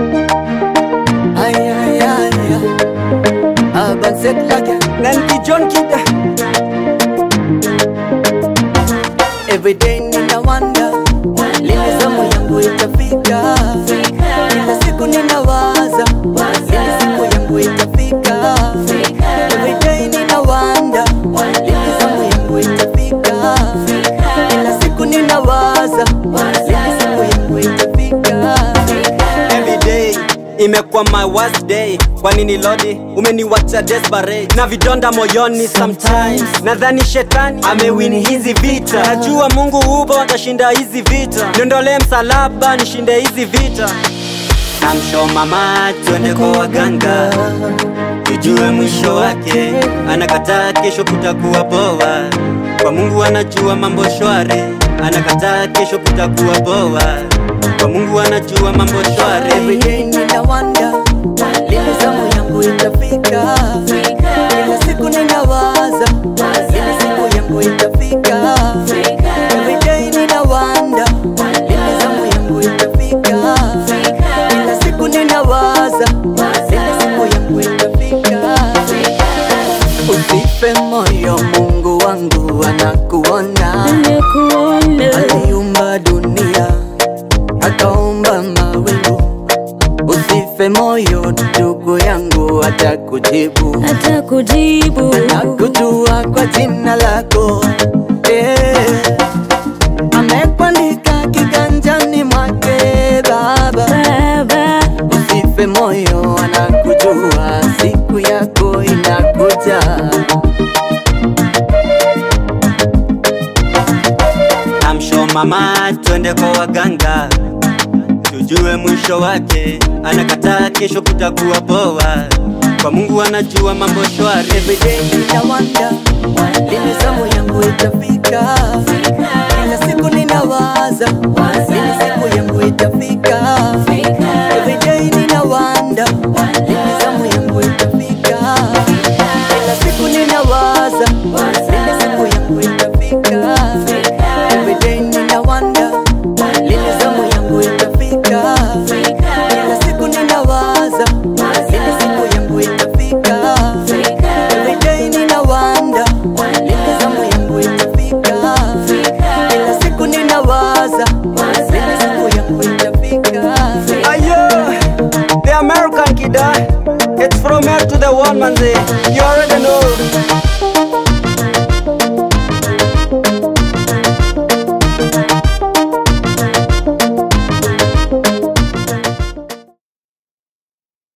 Ay, ay, ay, ay. Urban set like Nanti John Kida Every day nina wonder Lini zamu yangu itafika Kila siku ninawaza Lini siku yangu itafika Every day nina wonder Lini zamu yangu itafika Kila siku ninawaza Lini siku yangu itafika Every day imekuwa my worst day kwa nini lodi umeniwacha desperate na vidonda moyoni sometimes nadhani shetani amewini hizi vita najua mungu upo atashinda hizi vita niondolee msalaba nishinde hizi vita namsho mama twende kwa waganga tujue mwisho wake anakataa kesho kutakuwa poa kwa mungu anajua mambo shwari anakataa kesho kutakuwa poa kwa mungu anajua mambo shwari Every day nina wonder Lini zamu yangu itafika Kila siku ninawaza Lini siku yangu itafika Every day nina wonder Lini zamu yangu itafika Kila siku ninawaza Lini siku yangu itafika Usife moyo Mungu wangu anakuona Aliumba dunia akaumba mawingu. Usife moyo ndugu yangu, atakujibu atakujibu nakujua kwa jina lako eh. Amekuandika kiganjani mwake Baba, baba usife moyo, anakujua siku yako inakuja. namsho mama twende kwa waganga tujue mwisho wake anakataa kesho kutakuwa poa kwa mungu anajua mambo shwari Every day nina wonder lini zamu yangu itafika. Kila siku ninawaza lini siku yangu itafika. Every day nina wonder lini zamu yangu itafika. Kila siku ninawaza lini siku yangu itafika. Every day nina wonder lini zamu yangu itafika. Kila siku ninawaza lini siku yangu itafika. Every day nina wonder lini zamu yangu itafika. Kila siku ninawaza lini siku yangu itafika. Ayo, the American kid, uh, it's from here to the one man. You already